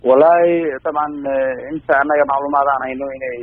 wallaahi dabcan inta annaga macluumaad aan hayno inay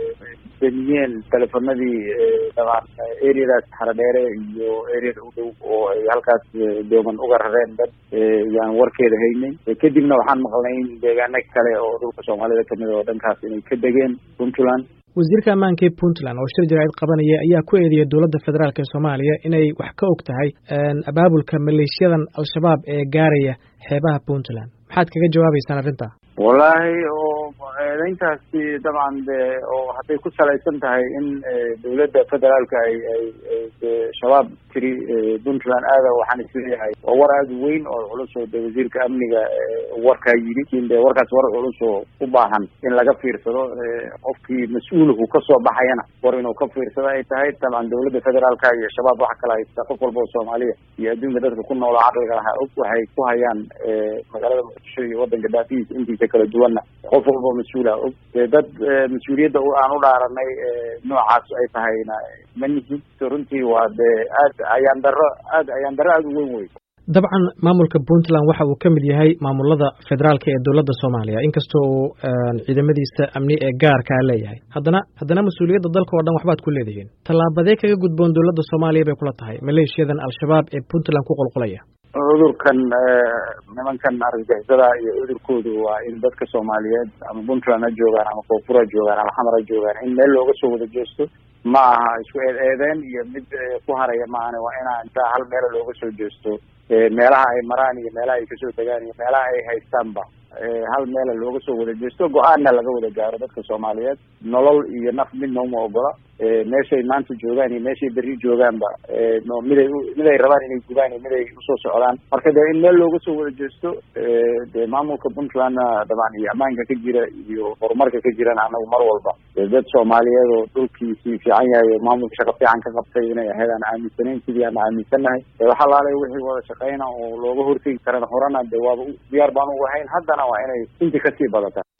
damiyeen telefonadii dabcan areadaas xaradheere iyo areada u dhow oo ay halkaas dooman uga rareen dad yaan warkeeda haynay kadibna waxaan maqlnay in deegaano kale oo dhulka soomaalida kamid oo dhankaas inay ka degeen puntland wasiirka ammaanka ee puntland oo shir jaraa'id qabanaya ayaa ku eedeeyay dowladda federaalk ee soomaaliya inay wax ka og tahay abaabulka maleeshiyadan al-shabaab ee gaaraya xeebaha puntland maxaad kaga jawaabeysaan arrinta wallaahi oo eedeyntaasi dabcan de oo hadday ku salaysan tahay in dowladda federaalka ay ay shabaab tiri puntland aada waxaan isleeyahay waa war aada weyn oo culus oo de wasiirka amniga warkaa yidhi lakin de warkaas war culus oo u baahan in laga fiirsado qofkii mas-uulku kasoo baxayana war inuu ka fiirsado ay tahay dabcan dowladda federaalka iyo shabaab waxa kala haysta qof walba oo soomaaliya iyo adduunka dadka ku noolo caqliga lahaa og waxay ku hayaan magaalada muqdisho iyo wadanka daafihiisa intiisa kala duwanna qof walba mas-uula og dad mas-uuliyadda aan u dhaaranay noocaas ay tahayna ma nihin runtii waa de aad ayaan daro aad ayaan daro aada u weyn wey dabcan maamulka puntland waxa uu ka mid yahay maamulada federaalka ee dowladda soomaaliya inkastoo uu ciidamadiisa amni ee gaarkaa leeyahay haddana haddana mas-uuliyadda dalka oo dhan waxbaad ku leedihiin tallaabadee kaga gudboon dowladda soomaaliya bay kula tahay maleeshiyadan al-shabaab ee puntland ku qulqulaya cudurkan nimankan argagixisada iyo cudurkoodu waa in dadka soomaaliyeed ama puntland ha joogaan ama koonfur ha joogaan ama xamar ha joogaan in meel looga soo wada jeesto ma aha isku eed eedeen iyo mid ku haraya maahane waa inaa intaa hal meela looga soo jeesto meelaha ay maraan iyo meelaha ay kasoo degaan iyo meelaha ay haystaanba hal meela looga soo wada jeesto go-aanna laga wada gaaro dadka soomaaliyeed nolol iyo naf midna uma ogola meeshay maanta joogaan iyo meeshay berri joogaanba miday miday rabaan inay gubaan iyo miday usoo socdaan marka de in meel looga soo wada jeesto de maamulka puntlandna dabcan iyo ammaanka ka jira iyo horumarka ka jirana anagu mar walba dad soomaaliyeed oo dhulkiisii fiican yahay oo maamulka shaqo fiican ka qabtay inay ahayd aan aaminsanayn sidii aan aaminsannahay waxa laalay wixii wada shaqeyna oo looga hortegi karana horena de waaba diyaar baan u ahayn haddana waa inay intii kasii badata